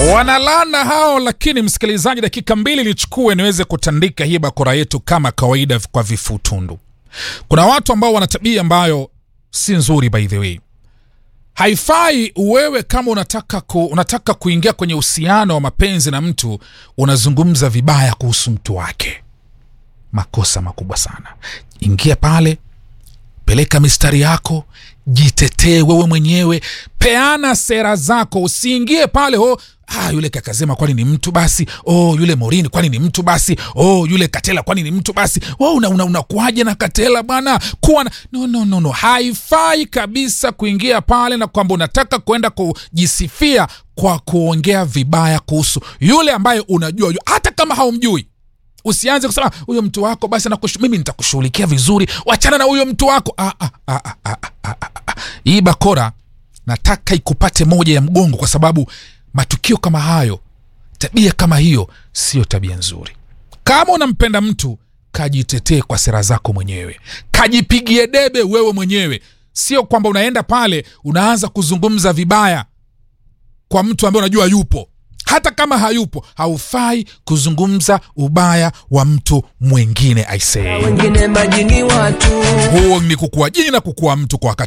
wanalana hao, lakini msikilizaji, dakika mbili nichukue niweze kutandika hii bakora yetu kama kawaida kwa vifutundu. Kuna watu ambao wana tabia ambayo si nzuri, by the way. Haifai wewe kama unataka, ku, unataka kuingia kwenye uhusiano wa mapenzi na mtu unazungumza vibaya kuhusu mtu wake. Makosa makubwa sana. Ingia pale, peleka mistari yako, jitetee wewe mwenyewe, peana sera zako. Usiingie pale oh, ah, yule Kakazema kwani ni mtu basi? Oh, yule Morini kwani ni mtu basi? Oh, yule Katela kwani ni mtu basi? Oh, una, una, unakuaje na Katela bwana? Kuwa na... no, no, no, no. Haifai kabisa kuingia pale na kwamba unataka kwenda kujisifia kwa kuongea vibaya kuhusu yule ambaye unajua, hata kama haumjui usianze kusema huyo mtu wako basi nakushu, mimi nitakushughulikia vizuri, wachana na huyo mtu wako. Ah, ah, ah, ah, ah, ah, ah. Hii bakora nataka ikupate moja ya mgongo, kwa sababu matukio kama hayo, tabia kama hiyo sio tabia nzuri. Kama unampenda mtu, kajitetee kwa sera zako mwenyewe, kajipigie debe wewe mwenyewe, sio kwamba unaenda pale unaanza kuzungumza vibaya kwa mtu ambaye unajua yupo hata kama hayupo, haufai kuzungumza ubaya wa mtu mwingine. Aisee, wengine majini watu huo ni kukua jini na kukua mtu kwa wakati